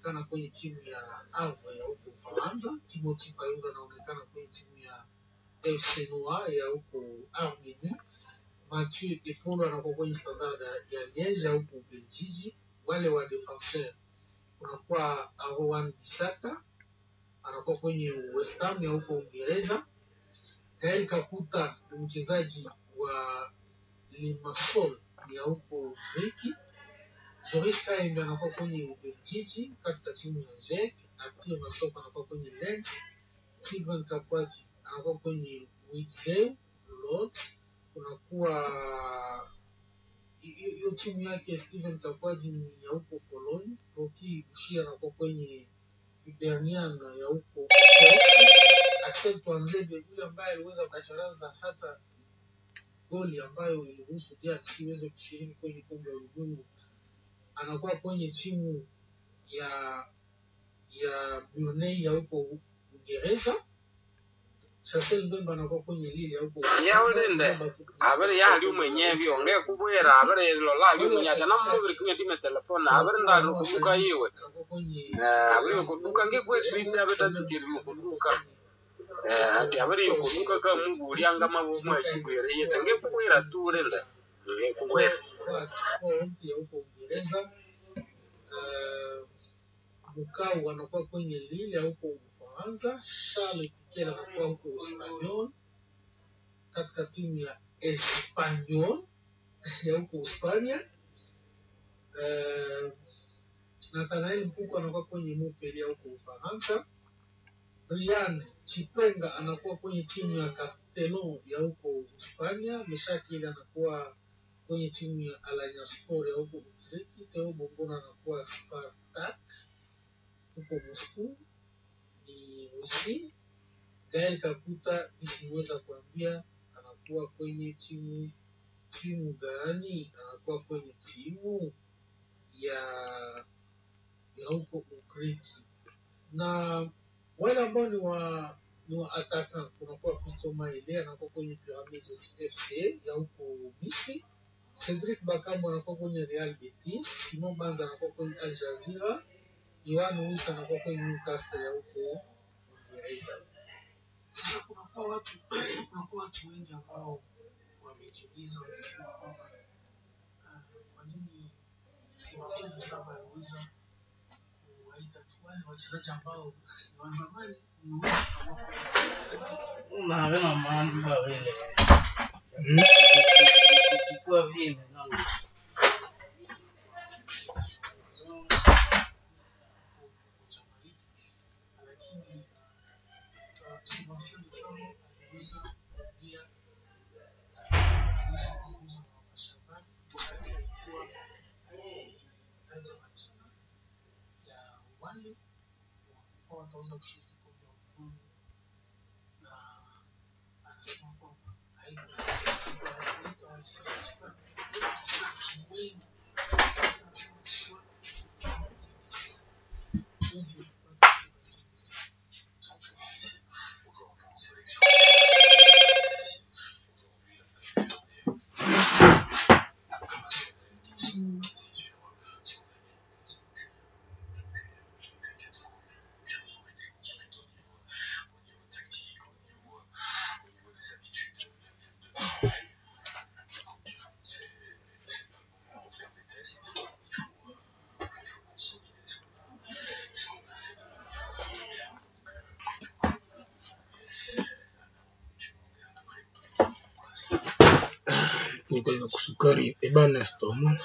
anaonekana kwenye timu ya Havre ya huko Ufaransa. Timothy Fayulu anaonekana kwenye timu ya FC Noir ya huko Armenie. Mathieu Epolo anakuwa kwenye Standard ya Liège ya huko Ubelgiji. Wale wa defenseur kunakuwa Rowan Bisaka anakuwa kwenye West Ham ya huko Uingereza. Gael Kakuta ni mchezaji wa Limassol ya huko Griki. Joris Kaembe anakuwa kwenye Ubelgiji katika timu ya JEC. Arthur Masoko anakuwa kwenye Lens. Steven Kapwati anakuwa kwenye Witzel Lords. Kunakuwa hiyo hiyo timu yake Steven Kapwati ni ya huko Poloni. Roki Bushira anakuwa kwenye Hibernian ya huko Uskochi. Axel Twanzebe yule ambaye aliweza kucharaza hata goli ambayo iliruhusu DRC iweze kushiriki kwenye kombe la ulimwengu anakuwa kwenye timu ya ya Brunei ya huko Uingereza. Chancel Mbemba anakuwa kwenye Lille ya huko yaulinde abere yali umwenyevi onge kubwera abere lola ali umunyata namubiri kunya time telefone abere ndali kuduka yiwe anakuwa kwenye Eh, abere kuduka ngekweswite abetatikiri mukuduka Eh, ati abere yokuduka ka mungu ulianga mabomu eshigwere yete ngekubwera tulinde ngekubwera kwa Font ya huko Uingereza. Uh, Bukau anakuwa kwenye Lille ya huko Ufaransa. Charles Piquet anakuwa huko Espanyol katika timu ya Espanyol ya huko Hispania. Uh, Nathanael Mpuko anakuwa kwenye Montpellier ya huko Ufaransa. Ryan Chipenga anakuwa kwenye timu ya Castellon ya huko Hispania. Meshakili anakuwa kwenye timu ya Alanya Sport ya huko Utreki. Theo Bongona anakuwa Spartak huko Moscow. Ni Urusi. Gael Kakuta isiweza kuambia anakuwa kwenye timu timu gani? Anakuwa kwenye timu ya ya huko Ugriki na wale ambao ni wa ni wa ataka kunakuwa Fisto Maele anakuwa kwenye Pyramids FC ya huko Misri. Cedric Bakambu anakuwa kwenye Real Betis. Simon Banza anakuwa kwenye Al Jazeera. Yohan Wissa anakuwa kwenye Newcastle ya huko Uingereza. Sasa kunakuwa watu kunakuwa watu wengi ambao wamejiuliza wakisema kwamba ah, kwa nini Sebastian Saba aliweza kuwaita tu wale wachezaji ambao ni wa zamani niweza kuamua Unawe na mambo vile. Ikikuwa vile na chama hiki, lakini uh, Sebastian Saba aliweza kuingia kuweza kuzungumza na mashabani wakati alikuwa akitaja majina ya wale ambao wataweza kushiriki kombe la ulimwengu na anasema kwamba haikuweza kuwaita wachezaji wengi sana, ni wengi. Anasema kwa hizi kufuata Sebastian Saba. nikuweza kusukari ebana stoma.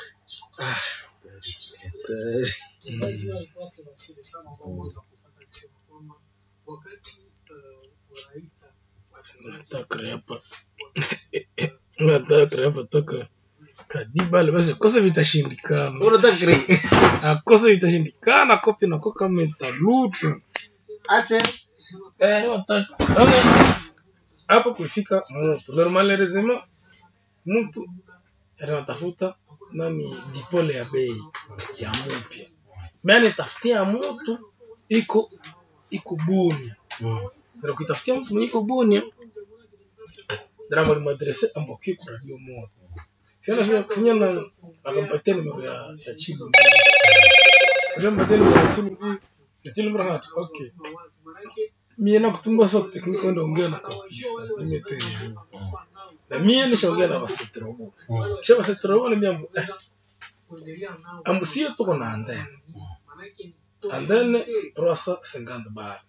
Mchezaji alikuwa Sebastian Saba ambao waweza kufuata akisema kwamba wakati uh, wanaita wachezaji Nataka hapa. Nataka hapa toka kadibale basi kosa vitashindikana. Unataka Akose vitashindikana kopi na koka metalutu. ache Eh, wataka. Sasa hapo kufika mtu normalerezema mtu anatafuta nani dipole ya bei ya mpya. Mimi tafutia mtu iko iko buni. Ndio kitafutia mtu mwenye iko buni. Drama limadrese ambokie kwa radio moja. Tena vile kusinya na akampatia nimero ya ya chibu. Remember tell me what you Tell me what. Okay. Mie na kutumba sa tekniki ndo ongea na kabisa. Nimeteja. Na mie nishaongea na basetrobo. Sha basetrobo ni mia ambusie tuko na andene. Andene 350 bar.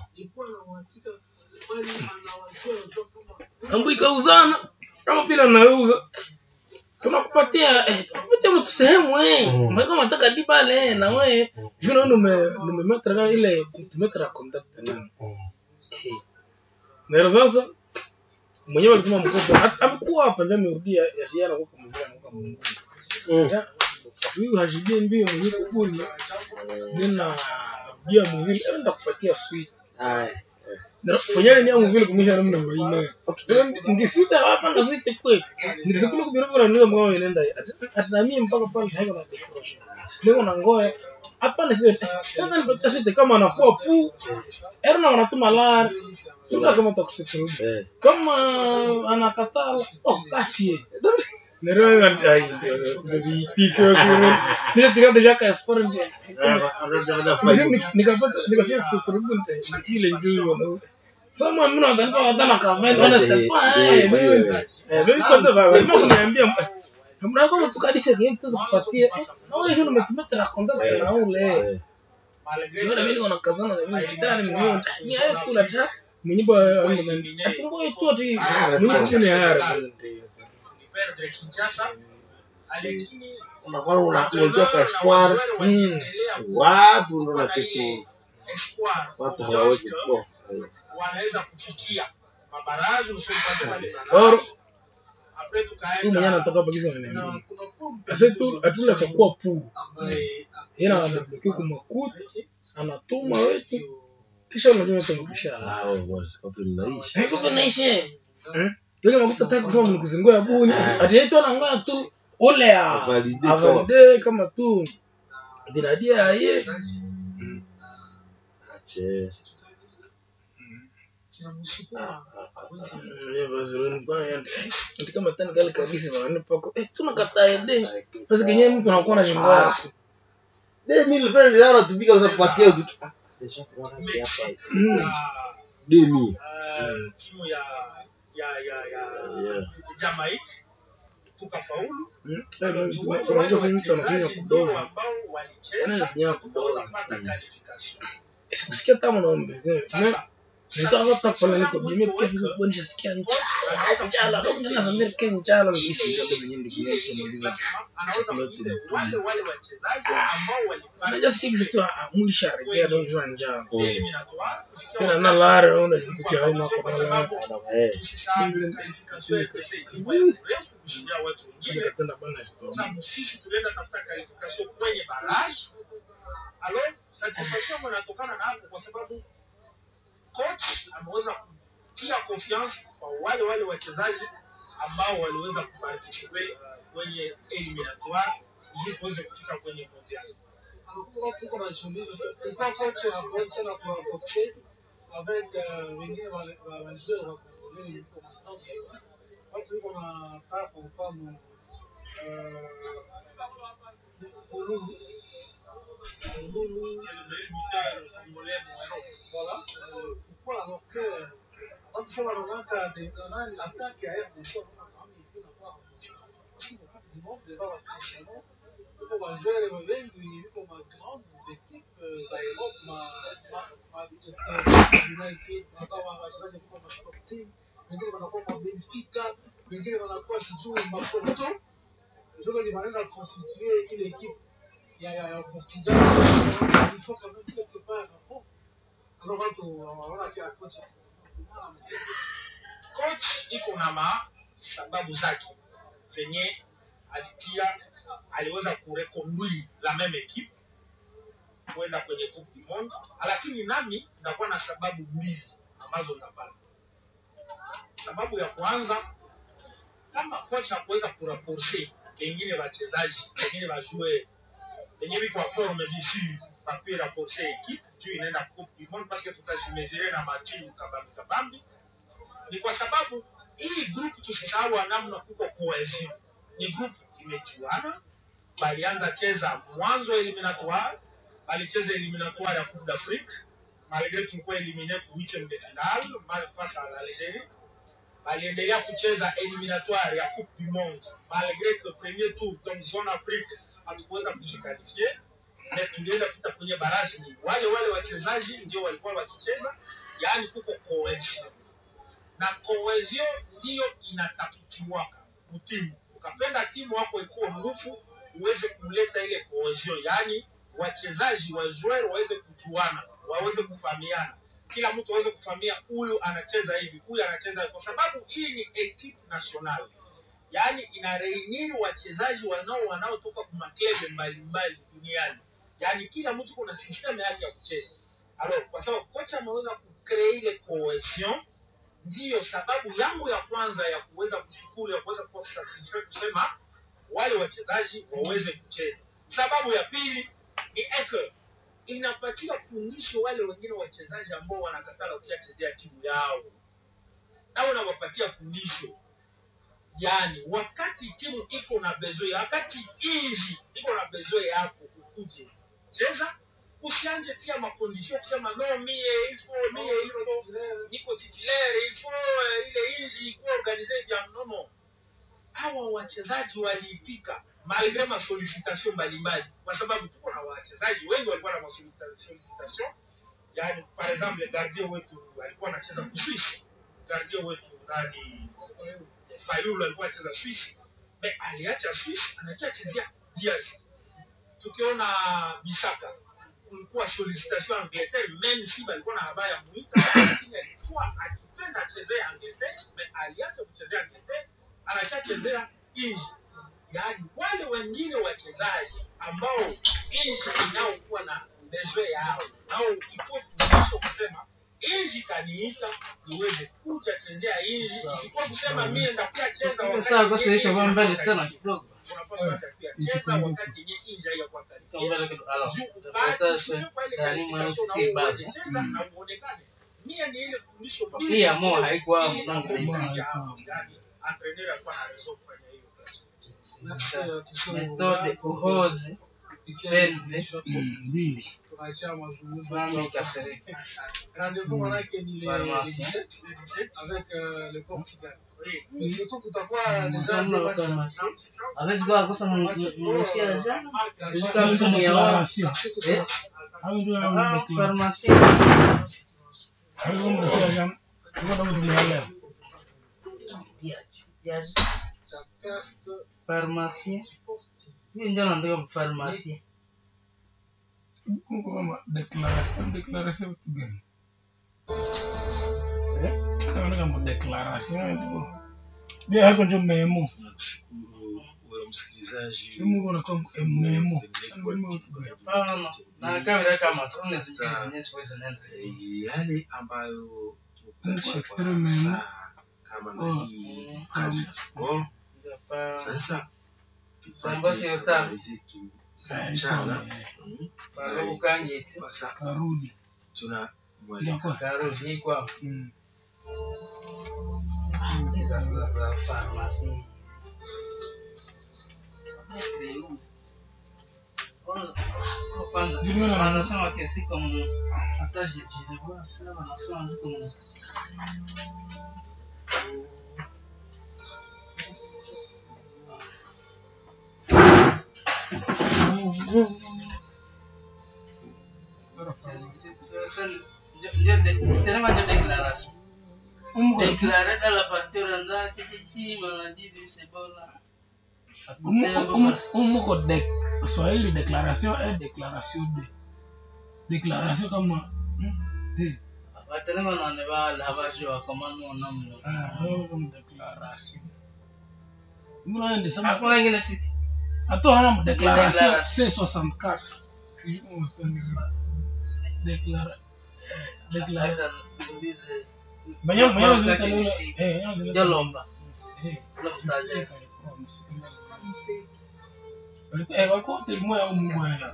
Ambu ikauzana kama pila nauza tunakupatia eh, tunakupatia mtu sehemu eh Mm. mm. kama nataka dibale na we juna nume nume metra kama ile tumetra contact nani eh na sasa mwenyewe alituma mkopo Hata- amekuwa hapa ndio amerudia ya ziara kwa mzee anakuwa Mungu huyu hajibie mbio mwenyewe kubuni nina rudia mwili enda kupatia sweet na mwenyewe ni mwili kumwisha namna mbaina ndisita hapa na sweet kweli nilisema kubira bora ndio mwa inaenda atanamie mpaka pale haiko na depression ndio na ngoe hapa ni sio sasa nipatia sweet kama anakuwa pu erna wanatuma lar tuka kama takusituru kama anakataa oh basi Nero ai ndio tiko sio ndio tiko deja ka sport ndio nikapata nikafika kuturubunte ile njoo Sama mimi nadhani hata na kavenda wana sepa eh mimi eh mimi kwanza baba mimi kuniambia mnaweza mtukadisha kitu tukupatie na wewe ndio umetumeta na konda na ule ndio mimi niko nakazana na mimi nitana mimi ni yeye kula ta mwenye ba afungo tu ati mimi sio ni hara unakuwa unakuletea ka espoir mm wapi unaona kitu watu hawawezi kuwa wanaweza kufikia mabaraza usiopata wale or Après tu tukaenda mwenye anataka bagiza na nini na kuna pombe asa tu atula kwa pu ambaye yeye anablokia kwa makuta anatuma wetu kisha unajua tumkisha hao boss kwa tunaishi Haiko kunaishi. Ile makuta taka kusema mnikuzingua ya buni. Ati yetu anangoa tu ule ya Avalide avalide kama tu diradia ye. ache tunamshukuru Ye bazuri kwa yandi. Ati kama tani kale kabisa bana pako. Eh tunakataa ede. Sasa kenye mtu anakuwa na jimbo. de mille francs ndio anatumika sasa kupatia tu ah deja kuona hapa Mm. de mille uh, timu ya ya ya ya yeah Jamaica tukafaulu. Mm. Ni wale Kuna wale mtu sasa mtu anakunywa wachezaji ndio kudoza. ambao Ana walicheza nya kudoza. wakapata qualification. Sikusikia tamu naombe. Sasa Nitaka hata pale niko bime kwa hivyo kwa nishasikia njala. Njala. Ndio nasambia kenya njala ngisi njala zenyewe ndio kunyesha maliza. anaweza kuuliza wale wale wachezaji ambao walipata Unajua sikia kitu ah mulisharegea ndio njoo njala. eliminatoire tena na lara una kitu cha haina kwa kwa sababu sababu eh tusisahau qualification ya pesa ilikuwa mrefu kushindia watu wengine. nikapenda bana story sababu sisi tulienda tafuta qualification kwenye barrage alors satisfaction ambayo inatokana na hapo kwa sababu coach ameweza kutia confiance kwa wale wale wachezaji ambao waliweza kuparticipe uh, kwenye eliminatoire ili tuweze kufika kwenye mondial alikuwa tuko najiuliza sasa, ilikuwa coach anaweza tena kurenforcer avec euh, wengine wale- wa wa joueur wa Congolais yuko na 30 watu yuko na kaa kwa mfano euh, Ululu Ululu voilà euh, pourquoi alors que watu sema wanaonaka de- nani attaque ya RDC wanaona kama il faut la renforcer parce que beaucoup du monde devant la Cristiano yuko majere wengi yuko ma grandes équipes euh, za Europe ma ma- Manchester United wanakuwa wachezaji kutoka ma Sporting wengine wanakuwa ma Benfica wengine wanakuwa sijui ma Porto ndio wenye wanaenda constituer ile équipe ya ya ya Portugal il faut quand même quelque part à fond alors watu wanaona kila coach coach iko na ma sababu zake zenye alitia aliweza kureconduire la même équipe kwenda kwenye coupe du monde lakini nami nakuwa na sababu mbili ambazo napata sababu ya kwanza kama coach hakuweza kuraporse pengine wachezaji pengine wajue penye biko forme d'ici papier raforce équipe juu inaenda coupe du monde parce que tutajimezire na matimu kabambi kabambi ni kwa sababu hii group tusisahau namna kuko cohesion ni group imejuana balianza cheza mwanzo eliminatoire balicheza eliminatoire ya coupe d'afrique malgré tulikuwa elimine ku huitième de finale mal face à l'algérie baliendelea kucheza eliminatoire ya coupe du monde malgré que premier tour donc zone afrique hatukuweza kujikalifie na tulienda pita kwenye baraji ni wale wale wachezaji ndio walikuwa wakicheza yaani kuko cohesion na cohesion ndiyo inatafutiwaka mtimu ukapenda timu wako ikuwe nguvu uweze kuleta ile cohesion yaani wachezaji wa joueur waweze kujuana waweze kufahamiana kila mtu aweze kufahamia huyu anacheza hivi huyu anacheza hivi kwa sababu hii ni equipe national yaani ina reuniri wachezaji wanao wanaotoka kwa maklebe mbalimbali duniani yaani kila mtu kuna system yake ya kucheza alors kwa sababu kocha ameweza kucreate ile cohesion ndiyo sababu yangu ya kwanza ya kuweza kushukuru ya kuweza kuwa satisfied kusema wale wachezaji waweze kucheza sababu ya pili ni eke inapatia fundisho wale wengine wachezaji ambao wanakatala kuyachezea timu yao nao unawapatia fundisho yaani wakati timu iko na bezoe wakati inji iko na bezoe yako ukuje cheza usianje tia makondisio kusema no mie ilfo mie ilfo niko titulaire ilfo eh, ile inji ikuwa organize vya mnono hawa wachezaji waliitika malgre masolicitation mbalimbali kwa sababu tuko na wachezaji wengi walikuwa na masolicitation yani par exemple gardien wetu alikuwa anacheza kuswisi gardien wetu nani fayulu alikuwa anacheza swisi me aliacha swisi anakia chezea diaz tukiona bisaka kulikuwa solicitation angleterre meme si alikuwa na habari ya muita lakini alikuwa akipenda achezee angleterre me aliacha kuchezea angleterre anachachezea inji yaani wale wengine wachezaji ambao inji inaokuwa na bezoe yao nao iko fundisho kusema inji kaniita niweze kuja chezea inji isikuwa kusema mie ndakuya cheza Kwa wakati sawa, kwa yenye sasa inji kwa mbele inakuwa tena karibu. kidogo. unapaswa hata pia cheza wakati yenye inji haiyakuwa karibu. Kwa mbele kidogo. Alors, Juu tutafuata upate sasa kwa ile ndani mwa qualification sisi na basi. uweze cheza na uonekane. Mie ni ile fundisho Hii ya Mo haikuwa Ili mlango ambao na mmoja hapo, yani, entraîneur alikuwa na raison kufanya hiyo kazi. Merci à tous ceux Methode uhozi selve mbili tunaachia mazungumzo mami kasirika. rendez-vous manake ni le le Pharmacie. 17 Le 17, avec euh, le Portugal oui. mais surtout kutakuwa déjà Msomo des wa matchs pharmacie. Hawezi kuwa kosa mnusia jana. Marc Jusqu'à mtu mwenye wao. Declaration. Eh? Hayo ndio hayo Ah, declaration. pharmacie. Hayo ndio declaration. Ngoja mtumia leo. la perte Pharmacie. sportive Hiyo ndio naandika pharmacie. Mungu kama declaration declaration vitu gani? Eh? Kama kama declaration tu. Ndio hapo ndio memo. Tunakushukuru wewe msikilizaji. Mungu anakuwa memo. Hapana. Na kamera kama tuone zingine zenyewe siwezi nenda. Eh, yale ambayo Mungu tumekuwa extreme kwa memo. saa kama na Oh. hii kazi ya sport. Ndio pa Sasa Sambo tufate sio tamu. habari zetu za mchana. Mm. Barubu kangeti. Sasa Karudi. tuna mwalika Inakosa. Karudi kwa Mm. hizo za pharmacie. Kwanza Ndio na- wanasema kesi kama hata jijini sana wanasema ziko mu tenemos de declaración. Mungu Declarar a la partida andar que se chima la divisa bola. umuko de swahili declaration e declaration de declaration kama mm, eh, Watenema na ne ba la ba jo akamano namno. ah, hiyo kama declaration Mbona ende sama Hapo wengine siti. ato na declaration Declaration. C64 declara declara Hata ndize banyo banyo Kwanza zileta yake leo ni shida. eh banyo zileta ndio lomba. eh Alafu taje. walikuwa eh walikuwa hotel moja au mmoja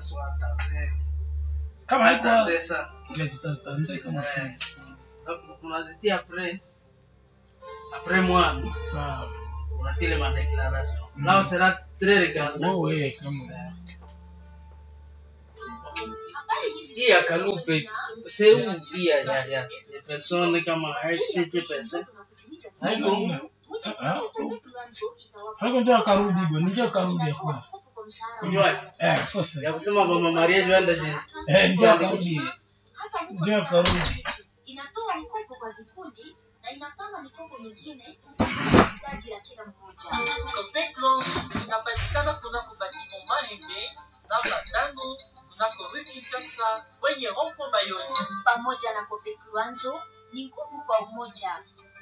kama haikuwa Pesa. ile tutaanza kama Eh, unazitia après après moi sawa unatile ma déclaration Mm. là on sera très regardant wewe kama hii ya Kalupe sehemu hii ya ya ya ya persone kama HCTPS haiko Hapo njoo karudi bwana, njoo karudi ya kwanza. kujua Eh, fosa. ya kusema mama Maria Joanda si Eh, njoo karudi. Njoo karudi. inatoa mkopo kwa vikundi na inapanga mikopo mingine kufuata mahitaji ya kila mmoja. Copec Loans inapatikana kunako batiment Malembe namba tano kunako rue Kinshasa kwenye rompo Bayoni. Pamoja na Copec Luanzo ni nguvu kwa umoja.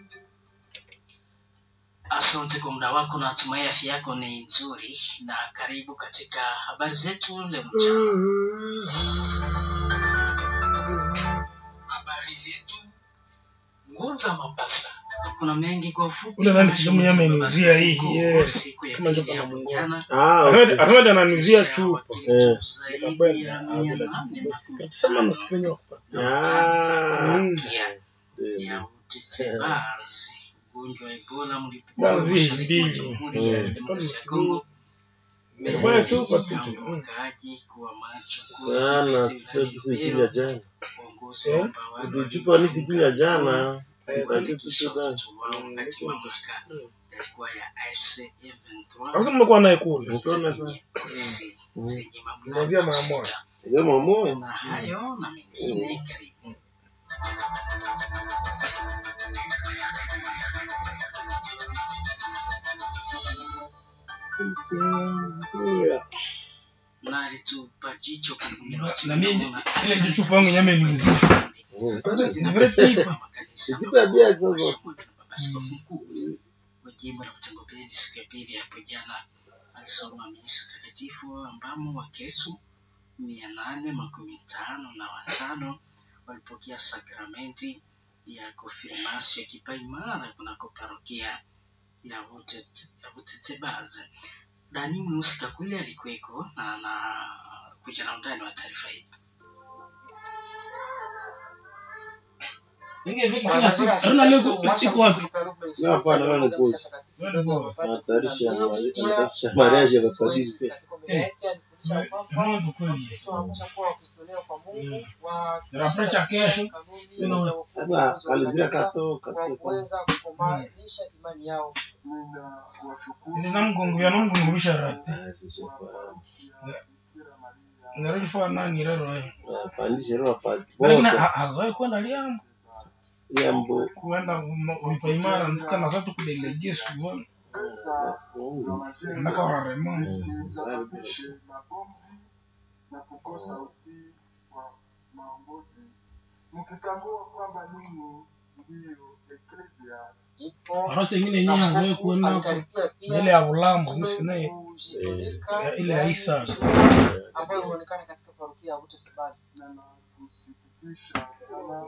Asante kwa muda wako, natumai afya yako ni nzuri, na karibu katika habari zetu leo mchana. Habari zetu Ngunza Mapasa. Kuna mengi kwa ufupi. Ule nani sijui mwenyewe ameniuzia hii, Siku- yeah. siku ya Kama pili njoka ya na Mungu. jana, Ah, Ahmed okay. Ahmed ananuzia chupa. wakilishi Eh. zaidi Nikabwenda. ya Ah, mia bila nane chupa. Sema nasipenye kupata. Ah, Mm. ya ndio. ya utetebasi ugonjwa wa Ebola mlipuko Bwana wa vile mashariki mwa mbili. Jamhuri ya Mm. Kidemokrasia ya Kongo Bwana chupa tu. Jambo wakaaji kuwa macho Bana, kuwa tupe tusikunywa jana. uongozi Eh? wa utawala Ndio wa chupa nisikunywa jana. Eh, kuhakikisha tupe watoto wao wakati mamlaka yalikuwa ya AFC/M23 Sasa mmekuwa naye kule. Tuone zenye ofisi zenye Kuanzia mamlaka mara moja. husika. Sema moyo. na hayo na mengine karibu na alitupa jicho kwa mwingine wa Na mimi Simona. ile ndio chupa yangu nyama imeniuzia. Ni vile taifa. Sikipa bia sasa. Askofu mkuu wa jimbo la Butangopeni siku ya pili hapo jana alisoma misa takatifu ambamo Wakristo mia nane makumi tano na watano walipokea sakramenti ya konfirmasio ya kipaimara kunako parokia ya Butet- ya Butetsebaze. Dani Mweusi Kakule alikuweko na anakuja na undani wa taarifa hii. Aruna leo iko wapi? Na hapana wewe ni kozi. Wewe ndio. Anatayarisha anatayarisha mariage ya mapadiri pia. Mwanzo kweli. Ninaprecha kesho. Sasa alidira kato kato. kukomanisha imani yao. Ni namgongo ya namgongomisha rati. Ah, sisi kwa. Ngarudi fa nani rero eh. Pandisha roho pa. Lakini ha- hazoe kwenda liambo. Yambo. Kuenda ulipaimara nduka na zatu kudelegie suwa. Ndaka wa Raymond. na kukosa utii wa maongozi, mkitambua kwamba ninyi ndiyo eklesia Arasa ingine yenyewe hazoe kwenda hapo. Ile ya ulambo msi naye ya ile ya Isa. ambayo inaonekana katika parokia ya Butesebasi. na kusikitisha sana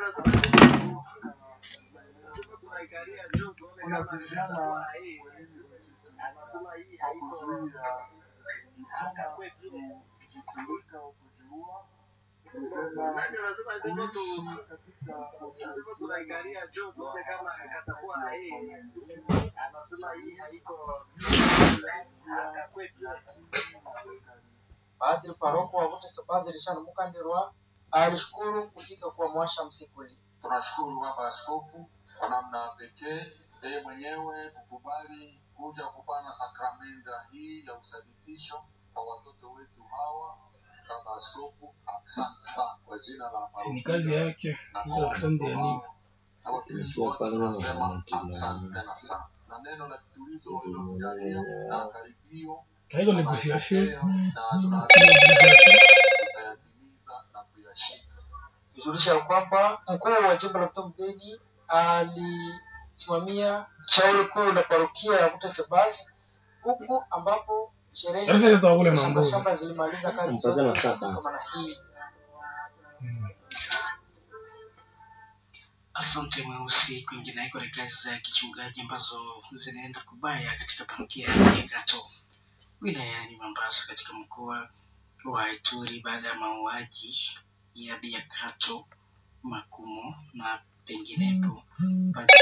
kuna vijana kuzuia vijana kujitundika au kujiua tena kuishi katika Padri paroko wa Butesebasi Richard Mukandirwa alishukuru kufika kwa mwasha msikuli. tunashukuru baba askofu kwa namna pekee yeye mwenyewe kukubali kuja kupana sakramenta hii ya usadikisho kwa watoto wetu hawa baba askofu asante sana kwa jina la Ni kazi yake. Hizo asante ya nini? na watumishi wote tunasema asante tena sana na neno la kitulizo uliotujalia na karibio Haiko negotiation. na tunatimiza na kuyashika Kujulisha kwamba mkuu wa jimbo la Mtambeni alisimamia shauri kuu la parokia ya Butesebasi huku ambapo sherehe Sasa ile tutakule za shamba mambuzi. shamba zilimaliza kazi Mpaka na zote sasa. zinazokamana hii. Asante Mweusi. Kwingineko ni kazi za kichungaji ambazo zinaenda kubaya katika parokia ya Gato wilayani Mombasa katika mkoa wa Ituri baada ya mauaji ya Biakato, Makumo na penginepo. Padri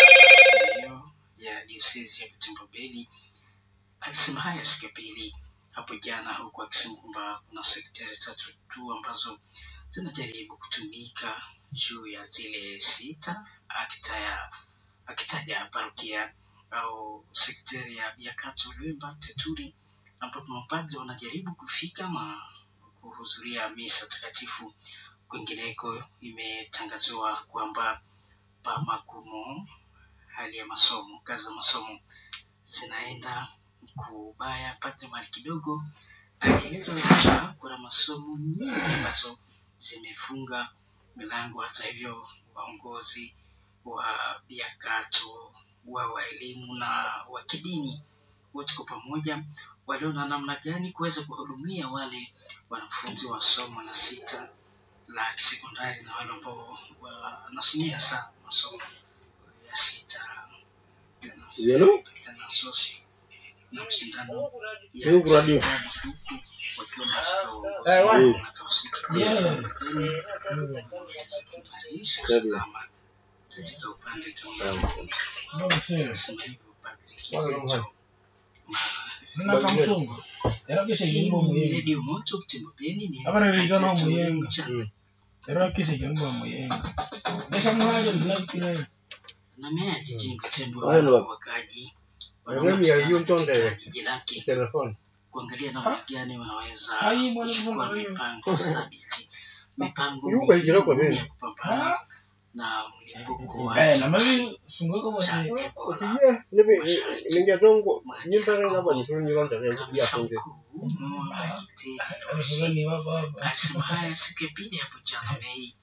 hiyo ya diosezi ya Butembo Beli alisema haya siku ya pili hapo jana, huku akisema kwamba kuna sekteri tatu tu ambazo zinajaribu kutumika juu ya zile sita, akitaya akitaja parokia au sekteri ya Biakato, Lwemba, Teturi ambapo mapadri wanajaribu kufika na kuhudhuria misa takatifu. Kwingineko imetangazwa kwamba Pamakumo hali ya masomo, kazi za masomo zinaenda kubaya. Padri mali kidogo alieleza kwamba kuna masomo nyingi ambazo zimefunga milango. Hata hivyo, waongozi wa Biakato wa wa elimu na wa kidini wote kwa pamoja waliona namna gani kuweza kuhudumia wale wanafunzi wa somo la sita la kisekondari na wale ambao wanasomea sana masomo ya sita tena Yellow? tena sosi na mshindano ya Yellow radio. ushindani huku wakiwa katika Eh, uongozi wapi? na kahusika Yeah. Marekani kuimarisha usalama katika upande kama Mbona sio? sema hivyo Padri Kizito Sina kamsungu. Era kise hii kimbo ni muyenga. redio moto kutembopeni ni Abara rijana Isaac muyenga. Mchana. Era kise kimbo muyenga. Nesha muhaja ndinakire. na meya jijini Butembo Haya ndo. wakaji Mimi ya hiyo katika mtonde. jiji lake Telefoni. kuangalia namna gani wanaweza Hai, bwana, kuchukua bwana, mipango thabiti, mipango Yuko hijira kwa muhimu nini? ya kupambana na mlipuko wa Eh, na mimi sungoko cha bwana. Ebola. Opiye, nibi ninja dongo nyimba nga bani tuni nyonda ya Kamisa funge. mkuu Mola Kiteri Ana sungani baba baba. alisema haya siku ya pili hapo jana Mei